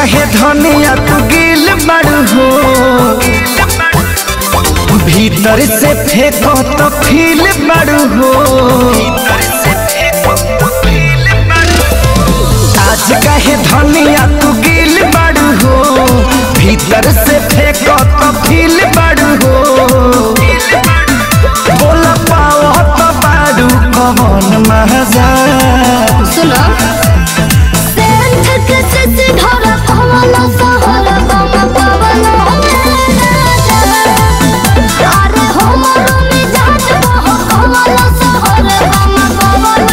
काहे धनिया तू गिल बड़ू हो भीतर से फेंको तो फील बड़ू हो आज काहे धनिया तू गिल बड़ू हो भीतर से फेंको तो फील बड़ू हो बोल पाओ तो बारू कौन मजा सुनो सेंध के सिसी धरा कमला सहर गम पवन अरे हमर मिजाज बह कमला सहर गम पवन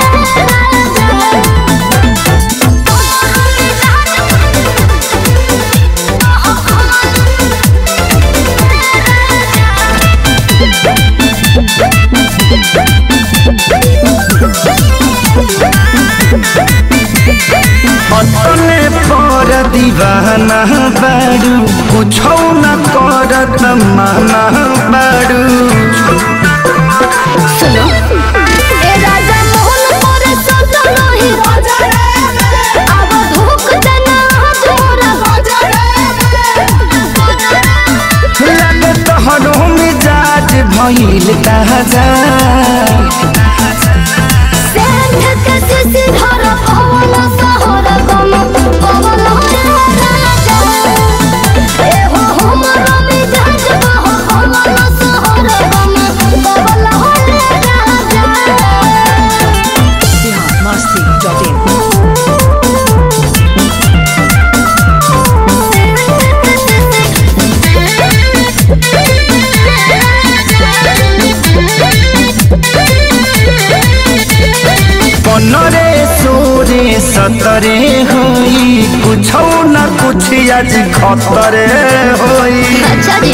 अपने पर दीवाना बारू कुछो न करत माना बारू सुनो ए राजा मोहन मोर संत नहीं अब धोख देना तोरा लगे तोहरो मिजाज भइल ताजा सेंध के सिसी धर पवन सहर गम पवन राजा ए हो हमर मिजाज बह पवन सहर गम पवन राजा biharmasti.in पनरे सोरे सतरे होई कुछो न कुछ आज खतरे होई अच्छा जी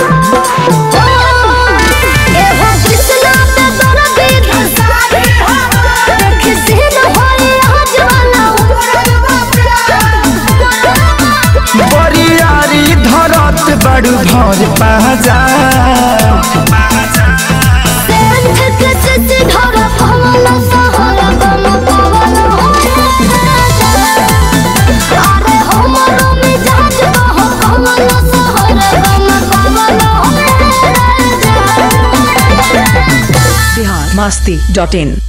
ए हो कृष्णा पे दर्दी धसारी किसी न होई आज वाला बरियारी धरत बड़ू भर पाजा सेंध के सिसी धर पवन सहर गम पवन अरे हमर मिजाज बह पवन सहर गम पवन biharmasti.in